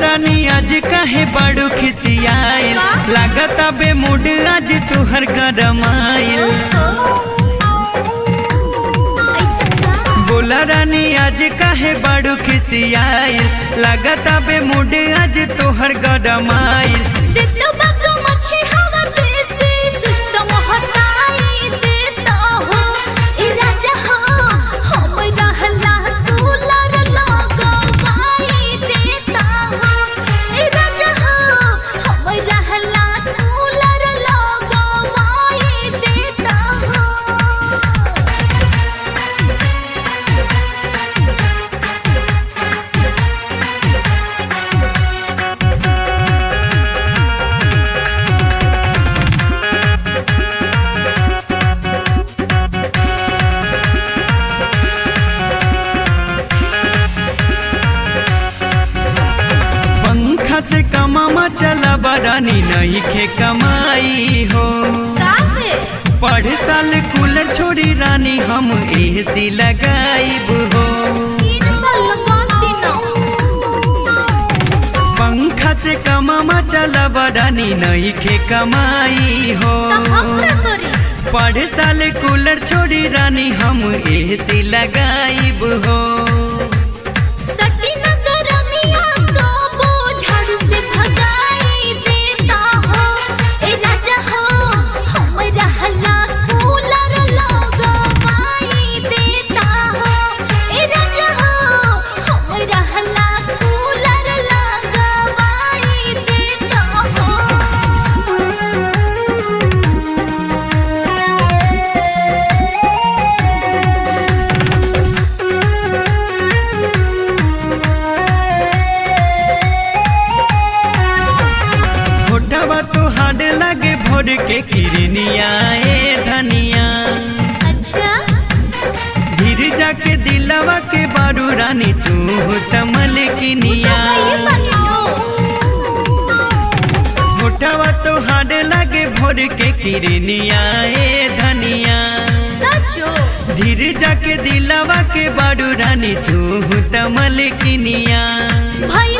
रानी आज काहे बड़ू खिसियाइल लागत बे मूड आज तुहर गरमाइल बोला रानी आज काहे बड़ू खिसियाइल लागत बे मूड आज तुहर गरमाइल पंखा से कमामा चला बरानी नहीं खे कमाई हो पढ़ साल कूलर छोड़ी रानी हम एसी लगाईब हो पंखा से कमामा चला बरानी नहीं खे कमाई हो पढ़ साल कूलर छोड़ी रानी हम एसी लगाईब हो होठवा तो हाड लगे भोर के किरनिया ए धनिया धीर जाके दिलवा के बारू रानी तू तमल किनिया होठवा तो हाड लगे भोर के किरनिया ए धनिया धीर जाके दिलवा के बारू रानी तू तमल किनिया भाई